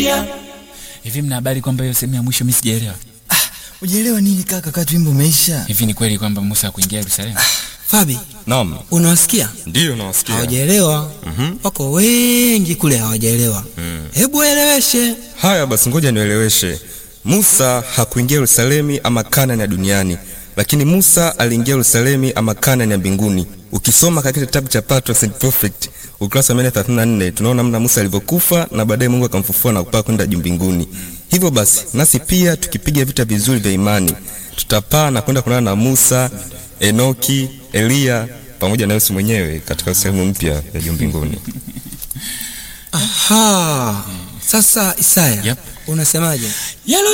Elia. Hivi mna habari kwamba hiyo sehemu ya mwisho mimi sijaelewa? Ujielewa nini kaka, kati wimbo umeisha. Hivi ni kweli kwamba Musa hakuingia Yerusalemu? Fabi, Naam, unawasikia? ndiyo nawasikia. Hawajaelewa. Wako wengi kule hawajaelewa. Hebu eleweshe. Haya basi, ngoja nieleweshe. Musa hakuingia Yerusalemi ama Kanani ya duniani, lakini Musa aliingia Yerusalemi ama Kanani ya mbinguni. Ukisoma katika kitabu cha Patriarchs and Prophets ukurasa wa 134 tunaona namna Musa alivyokufa na baadaye Mungu akamfufua na kupaa kwenda juu mbinguni. Hivyo basi, nasi pia tukipiga vita vizuri vya imani, tutapaa na kwenda kuonana na Musa, Enoki, Eliya pamoja na Yesu mwenyewe katika sehemu mpya ya juu mbinguni. Aha. Sasa Isaya, Yep. unasemaje?